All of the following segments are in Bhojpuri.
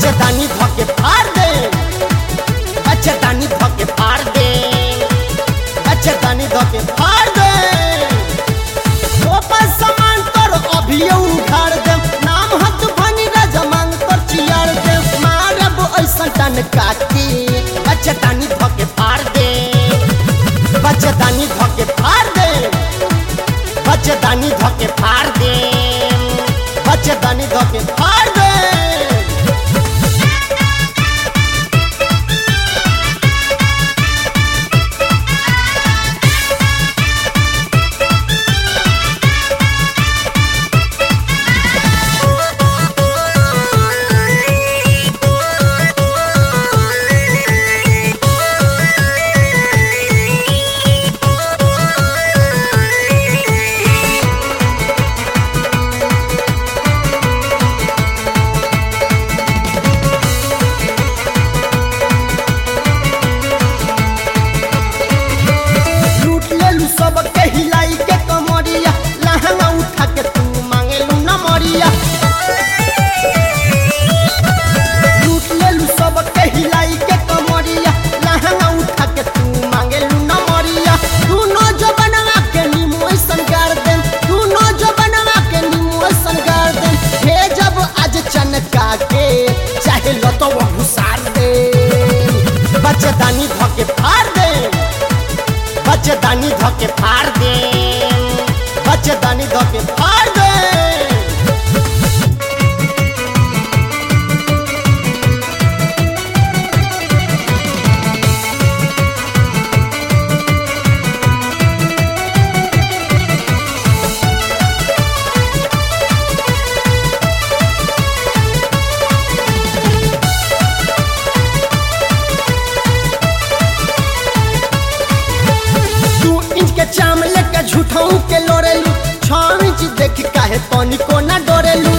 बचदानी धके फाड़ दे बचदानी धके फाड़ दे बचदानी धके फाड़ दे ओपर सामान तोर अभियो उखाड़ दे नाम हत भनी राजा मांग तोर चियाड़ दे मारब ऐसा टन काटी बचदानी धके फाड़ दे बचदानी धके फाड़ दे बचदानी धके फाड़ दे बचदानी धके फाड़ दे लूट लेलू सब के हिलाई के कमरिया लहंगा उठा के तू मांगेलू न मरिया लूट लेलू सब के हिलाई के कमरिया लहंगा उठा के तू मांगेलू न मरिया दूनो जो बनवा के नीमू ऐसन गाड़ दे दूनो जो बनवा के नीमू ऐसन गाड़ दे हे जब आज चनका के चाहे लतो वो घुसार दे बच्चेदानी धके फाड़ दे बच्चेदानी धके फाड़ दे बच्चेदानी धके फाड़ दे दू इंच के चाम लेके झूठाऊ के लोरेलू छह इंच देख काहे पानी को ना डोरेलू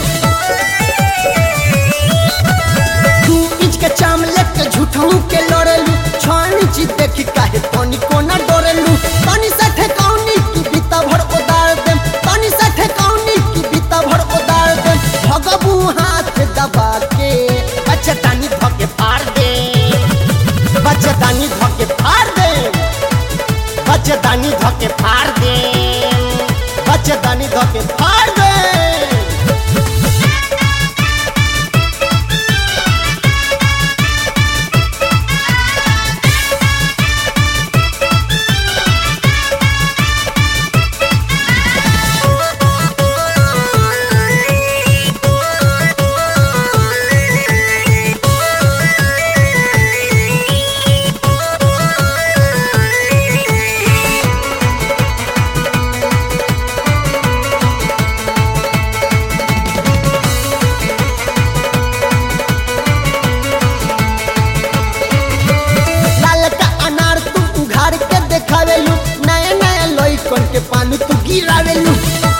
दू इंच के चाम लेके झूठाऊ के लोरेलू छह इंच देख काहे पानी को ना डोरेलू तनी से ठेकाउनी की बीता भर उदार देम तनी से ठेकाउनी की बीता भर उदार देम भगबू हाथ दबा के बच्चेदानी धके फाड़ दे बच्चेदानी धके फाड़ दे बच्चेदानी धके फाड़ दे बच्चेदानी धके फाड़ दे लाल का अनार तू उघाड़ के देखावेलू नया नया लइकन के पानी तू गिरावेलू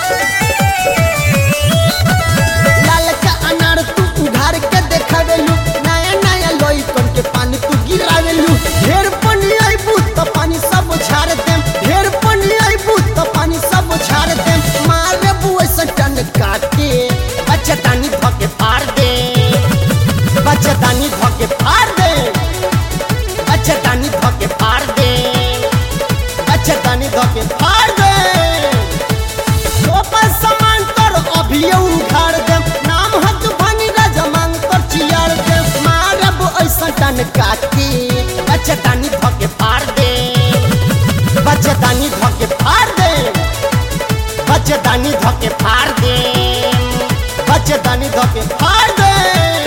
लाल का अनार तू उघाड़ के देखावेलू नया नया लइकन के पानी तू गिरावेलू ढेर पानी आइबू तो पानी सब झाड़ देम ढेर पानी आइबू तो पानी सब झाड़ देम मारे बुए से टन काटे बच्चेदानी धके फाड़ दे बच्चेदानी धके फाड़ दे बच्चेदानी धके फाड़ दे बच्चेदानी धके फाड़ दे ओपर सामान तोर अभियो उखाड़ दे नाम हत भनी राजा मांग तोर चियाड़ दे मारब ऐसा टन काटी बच्चेदानी धके फाड़ दे बच्चेदानी धके फाड़ दे बच्चेदानी धके फाड़ दे बच्चेदानी धके फाड़ दे